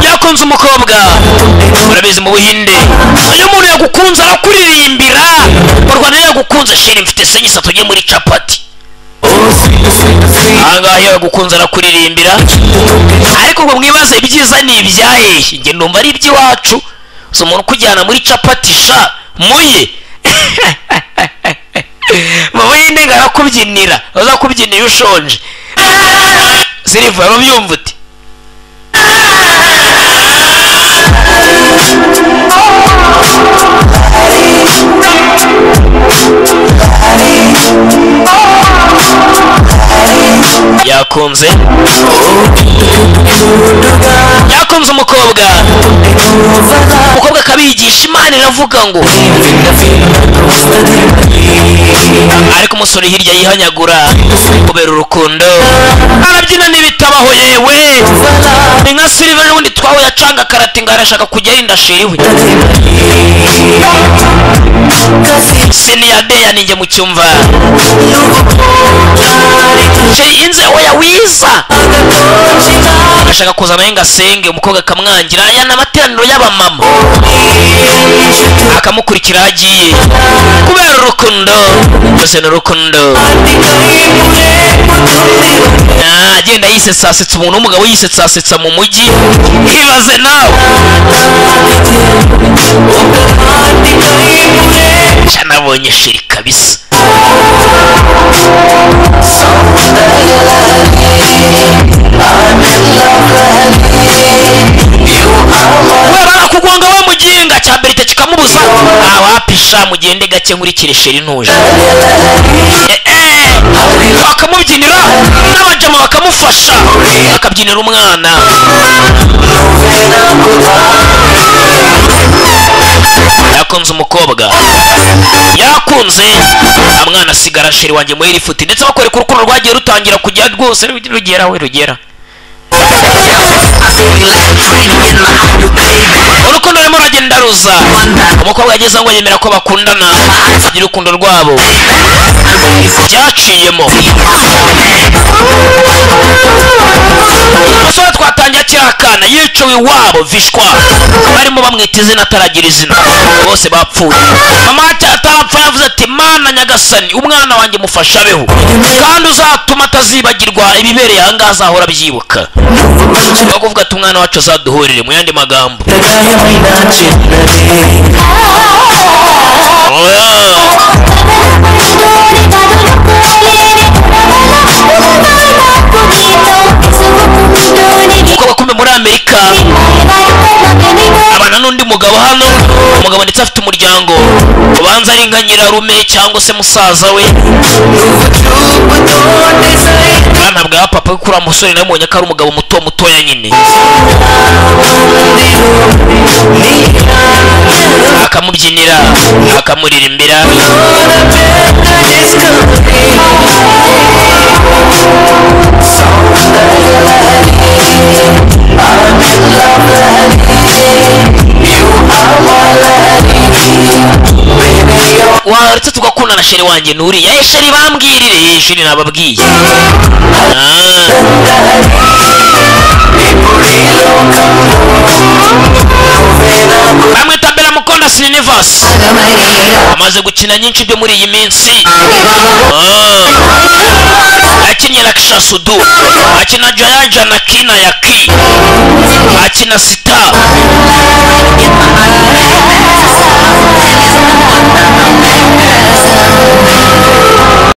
yakunze umukobwa urabizi mu buhinde iyo umuntu yagukunze arakuririmbira mu rwanda yagukunze sheri mfite senyisa tujye muri capati ahangaha iyo yagukunze arakuririmbira ariko ngo mwibaze ibyiza ni ibyahe njye numva ari iby'iwacu si umuntu ukujyana muri capati sha muye mu buhinde ngo arakubyinira azakubyinira ushonje siriva babyumva uti yakunze yakunze umukobwa umukobwa akabigisha imana iravuga ngo ariko umusore hirya yihanyagura kubera urukundo arabyina n'ibitabaho yewe ni nka silver n'ubundi twahuye acanga karate ngo arashaka kujya yenda shiriwe siniya deya ninjye mu cyumva sheri inze oya wiza ashaka kuza nawe ngo asenge umukobwa akamwangira aya ni amateraniro y'abamama akamukurikira agiye kubera urukundo byose ni urukundo Ah, agenda yisetsa asetsa umuntu w'umugabo yisetsa asetsa mu mujyi ibaze nawe sha nabonye sheri kabisa wabara kugonga we muginga cya berite kikamubuza awapisha mugende gake nkurikire sheri ntuje Eh, eh, bakamubyinira n'abajama bakamufasha bakabyinira umwana yakunze umukobwa yakunze amwana asigara sheri wanjye muri rifuti ndetse bakwereka urukundo rwagiye rutangira kujya rwose rugera we rugera urukundo rurimo ruragenda ruza umukobwa yageze ngo yemera ko bakundana agira urukundo rwabo byaciyemo umusore twatangiye akiri akana yicawe iwabo vishwa barimo bamwita izina ataragira izina bose bapfuye mama atarapfa yavuze ati mana nyagasani umwana wanjye mufasha abeho kandi uzatuma atazibagirwa ibibereye ahangaha azahora abyibuka ni ukuvuga ati umwana wacu azaduhurire mu yandi magambo Oya. umukobwa kumbe muri amerika abana n'undi mugabo hano umugabo ndetse afite umuryango ubanza ari nka nyirarume cyangwa se musaza we bwana bwa papa kuri wa musore namubonye ko ari umugabo muto mutoya nyine akamubyinira akamuririmbira waretse tugakunda na sheri wanjye nturiye eh sheri bambwirire eh sheri nababwiye Ah. bamwita beramukonda sinivasi amaze gukina nyinshi byo muri iyi minsi Ah. akinnye rakishasudu akina jayajana kina yaki akina sita